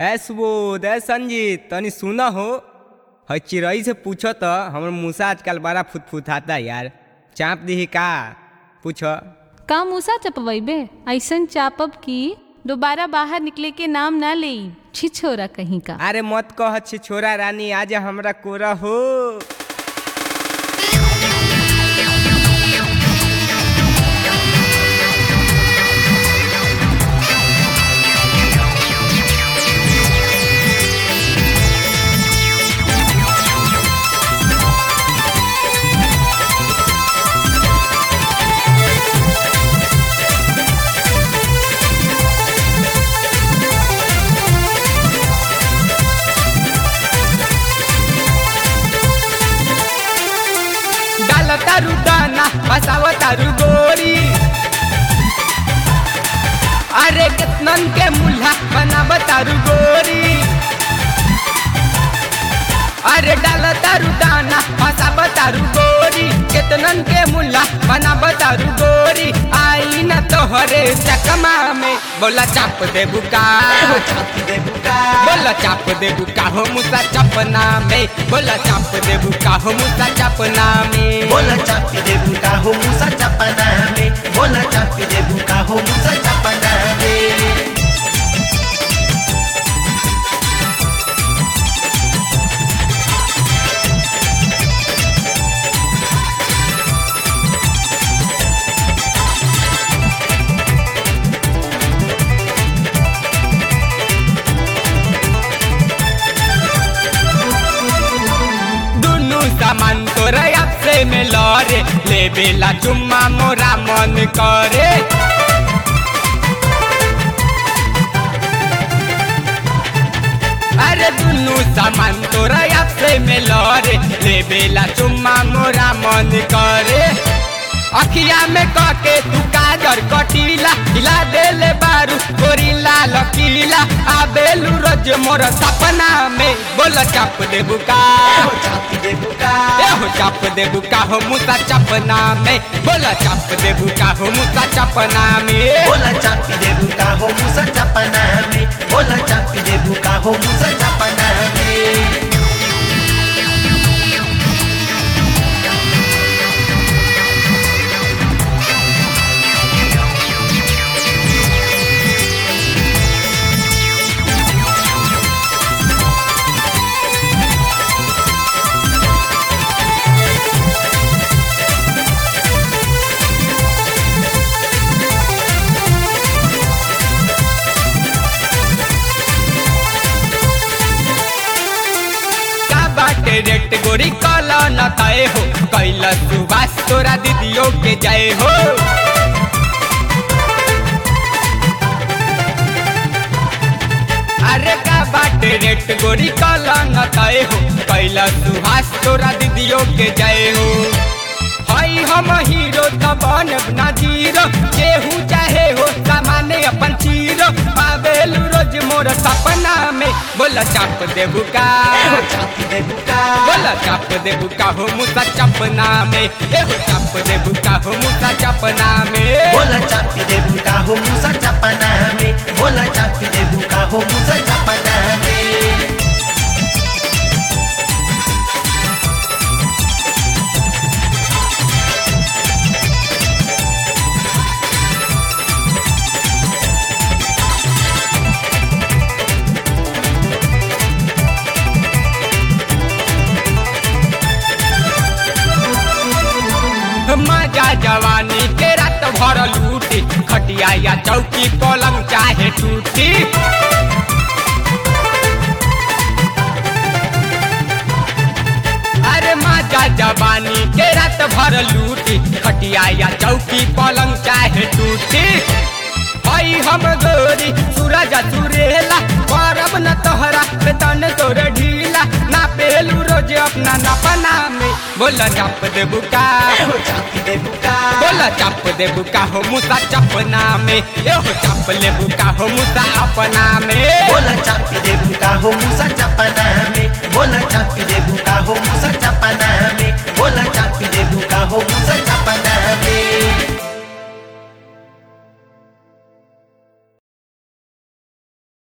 ए सुबोध ए संजीत तनी सुना हो है चिड़ई से पूछो तो हमर मूसा आजकल बड़ा फुतफुताता यार चाप दी का पूछो का मूसा चपवैबे ऐसन चापब कि दोबारा बाहर निकले के नाम ना ले छिछोरा कहीं का अरे मत कह छी छोरा रानी आज हमरा कोरा हो डाल तारू दाना बसाव तारू गोरी अरे कितनन के मुल्हा बनाव तारू गोरी अरे डाल तारू दाना बसाव तारू गोरी कितनन के मुल्हा बनाव तारू गोरी आई न तोहरे चकमा में बोला चाप दे बुका बोला चाप दे बुका हो मुसा चपना में बोला चाप दे बुका हो मुसा चपना में बोला चापी दे बुका हो मुसा चपना में बोला चापी दे बुका हो मुसा चपना में दुनु सामान तोरा आपसे में लरे ले बेला चुम्मा मोरा मन करे अरे दुनु सामान तोरा आपसे में लरे ले बेला चुम्मा मोरा मन करे अखिया में कके तू काजर कटीला हिला देले बारू गोरीला लकीला आबेलू रोज मोर सपना में बोल चाप दे बुका हो चापी दे बुका ए हो चाप दे बुका हो मुसा चपना में बोला चाप दे बुका हो मुसा चपना में बोला चापी दे बुका हो मुसा चपना में बोला चापी दे बुका हो मुसा चपना में का बाटे रेट गोरी कल न तय हो कैल सुबास तोरा दीदियों के जय हो अरे का बाटे रेट गोरी कल न तय हो कैल सुहास तोरा दीदियों के जय हो हई हम हीरो त बनब ना जीरो केहू चाहे हो सामाने अपन चीरो पावेलू रोज मोर सपना में बोला चाप देबू का हो चापी दे बुका बोला चाप दे बुका हो मुसा चपना में ए हो चाप दे बुका हो मुसा चपना में बोला चापी दे बुका हो मुसा चपना में बोला चापी दे बुका हो मुसा चपना में मजा जवानी के रात भर लूटी खटिया या चौकी पलंग चाहे टूटी अरे मजा जवानी के रात भर लूटी खटिया या चौकी पलंग चाहे टूटी हई हम गोरी सूरज सुरेला करब न तोहरा बेतन तोर ढीला ना पेलू रोज अपना नपना में बोला चाप दे बुका हो चापी दे बुका बोला चाप दे बुका हो मुसा चपना में ए हो चाप ले बुका हो मुसा अपना में बोला चापी दे बुका हो मुसा चपना में बोला चापी दे बुका हो मुसा चपना में बोला चापी दे बुका हो मुसा चपना